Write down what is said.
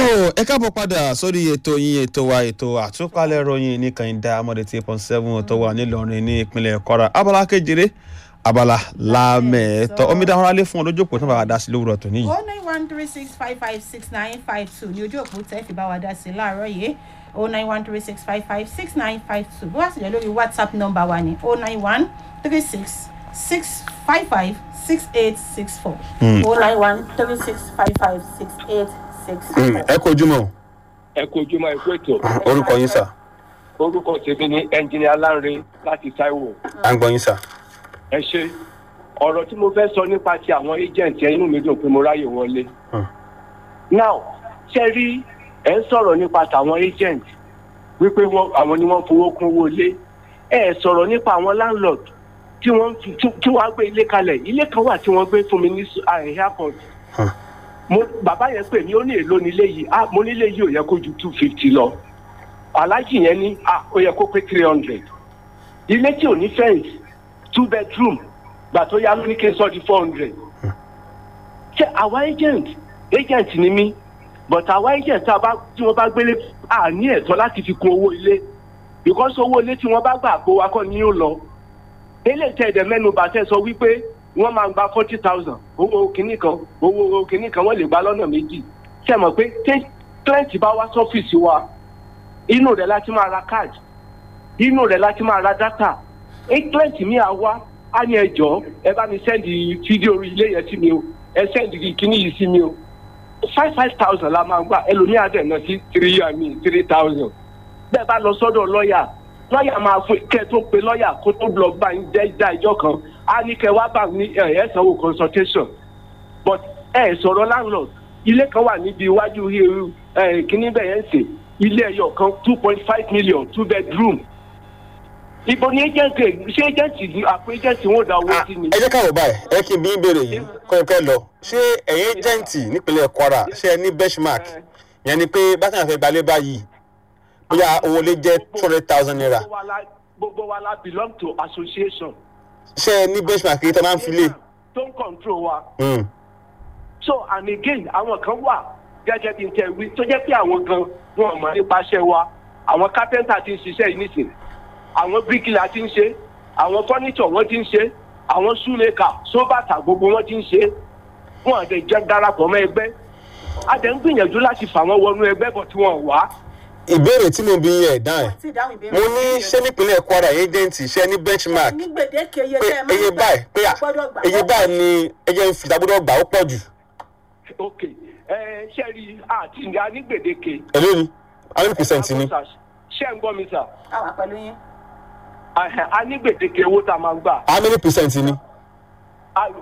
ẹ káàbọ̀ padà sórí ètò yín ètò wa ètò àtúpalẹ̀ ròyìn ní kànìdá amọ̀dé tí point seven tó wà nílọrin ní ìpínlẹ̀ kwara abala kejìlé abala lámẹ̀ẹ́tọ́ omidan ọ̀rálẹ̀ fún olójókòó tó bá wa dá sí lówùrọ̀ tó níyì. o nine one three six five five six nine five two ní ojú òpó tẹ́ fi bá wa dá sí láàárọ̀ yìí o nine one three six five five six nine five two bó wá sì lè lórí whatsapp number wa ní o nine one three six six five five six eight six four o nine one three six five five six eight six four. ẹ kojú mọ́ ẹ kú ojúmọ́ ikú ètò orúkọ yín sà orúkọ tèmi ní ẹnjìnìá Lánre láti Táíwò à ń gbọ́ yín sà. ẹ ṣe ọ̀rọ̀ tí mo fẹ́ sọ nípa ti àwọn agent ẹ inú mi dùn pé mo ráyè wọlé Hmm. now ṣe rí ẹ ń sọ̀rọ̀ nípa tàwọn agent wípé wọ́n- àwọn ni wọ́n fowó kún owó ilé ẹ sọ̀rọ̀ nípa àwọn landlord tí wọ́n fi- tí tí wọ́n á gbé ilé kalẹ̀ ilé kan wà tí wọ́n gbé fún mi ní s- ah, airport Hmm. mo bàbá yẹn pè mí ó ní èlò nílé yìí ah mo nílé yìí ò yẹ kó ju two fifty lọ alájì yẹn ní ah ó yẹ kó pé three hundred ilé tí ò ní fence two bedroom gbà tó yá ló ní kí n sọ di four hundred ṣe àwa agent agent ni mí but àwa agent tá a bá tí wọ́n bá gbélé à ní ẹ̀tọ́ láti fi kún owó ilé because owó ilé tí wọ́n bá gbà kó wa kọ́ ni yóò lọ eléyìí tẹ̀ ẹ̀dẹ̀ mẹ́nu bàtẹ́ sọ wípé wọ́n máa gba forty thousand owó kìíní kan owó kìíní kan wọ́n lè gba lọ́nà méjì ṣe mọ̀ pé tí client bá wá sọ́fíìsì wa inú rẹ̀ láti máa ra card inú rẹ̀ láti máa ra data client mi à wá á ní ẹjọ́ ẹ bá mi sẹ́ndì fídíò ilé yẹn sí mi o ẹ sẹ́ndì kìíní yìí sí mi o five five thousand la máa gbà ẹlòmíà dẹ̀ náà sí three i mean three thousand bẹ́ẹ̀ bá lọ sọ́dọ̀ lọ́ọ̀yà lọ́ọ̀yà máa fún kẹ́ tó pe lọ́ọ̀yà kó tó lọ bá ń jẹ́ ìdá ìjọ kan á ní kẹ́ wá bá ní ẹ̀ ẹ̀ sanwó consultation but ẹ̀ sọ̀rọ̀ landlord ilé kan wà níbi iwájú hiru ẹ̀ kíní bẹ́ẹ̀ yẹn sè ilé ẹyọ kan two point five million two bedroom ibo ni agent ṣé agent ni àpò agent wọn ò dá owó sí ni. ẹ jẹ́ káwọ́ báyìí ẹ kí n bí ń béèrè yìí kọ́ ẹ kẹ́ lọ ṣé ẹ̀yin ẹ́jẹ̀ǹtì nípínlẹ̀ kwara ṣé ẹ ní benchmark yẹn ni pé bákan àfẹ́ gbalẹ̀ báyìí bóyá owó lè jẹ́ two hundred thousand naira Gbogbo wa la- gbogbo wa la belong to association. ṣé ẹ ní benchmark yìí tẹ́ máa ń fi lé. tó ń control wa. Hmm. so and again àwọn kan wà gẹ́gẹ́ bí n tẹ̀ wí tó jẹ́ pé àwọn gan wọn mọ̀ nípaṣẹ́ wa àwọn carpenter ti ń ṣiṣẹ́ yìí nísìn àwọn bricklayer ti ń ṣe àwọn furniture wọ́n ti ń ṣe àwọn shoemaker sóbàtà gbogbo wọ́n ti ń ṣe wọn àdé jẹ́ darapọ̀ mọ́ ẹgbẹ́ a dẹ̀ ń gbìyànjú láti fà wọ́n wọnú ẹgbẹ́ bọ̀ tí wọ́n wá ìbéèrè tí mo bí yẹn dán ẹ̀ tí ìdáhùn ìbéèrè mo ní ṣé nípínlẹ̀ kwara ẹ́jẹ̀ǹtì ṣé ẹ ní benchmark ní gbèdéke iye pé tẹ́ ẹ máa ń eye gbà báyìí pé à, gbọ́dọ̀ gbà eye báyìí ni ẹjẹ ń fi ìdágbọ́dọ̀ gbà ó pọ̀ jù ok ẹ ṣe rí àti ìgbà ní gbèdéke èló ni how many percent ni ṣé ń gbọ́ mi sà àwà pẹ̀lú yín. a ní gbèdéke owó tá a máa ń gbà. how many percent ni. A-